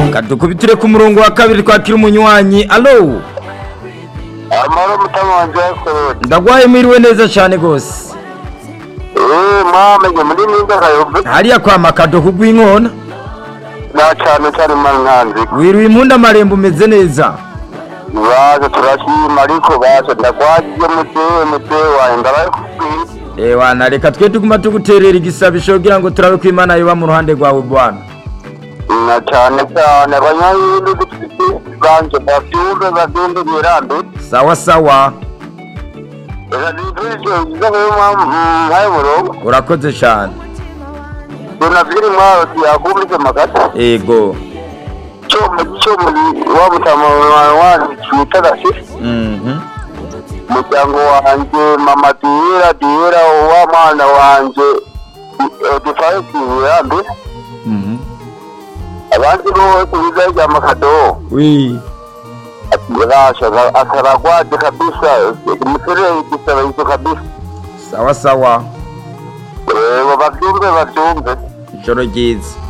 kadukubitire ku murongo wa kabiri twakira umunywanyi alo amahoro mutama wanje yakorode ndagwaye mwiriwe neza cyane rwose eee mwamenye muri ninga kayobe hariya kwa makado kugw'inkona na cane cane mani nkanzi wiriwe impunda amarembo umeze neza baje turashima ariko baje ndagwagiye mutewe mutewe wawe ndabaye kubwira ewana reka twe tuguma tuguterera igisabisho kugira ngo turabe ko imana yoba mu ruhande rwawe bwana na cane cane abanyayindi banje bavyumve bavyumve mirambi sawa sawa reka nivuje nkayo murongo urakoze cyane donaviri mwaro tiyakumvise makata ego coma coma wa mutama wanyu cita gasi mhm umuryango wanje mama dihera dihera wa mwana wanje dufaye kiburambi mhm abandi bose biza rya makado wi rasha akaragwaje kabisa muterere igisaba ico kabisa sawa sawa Eh, bavyumve bavyumve ijoro ryiza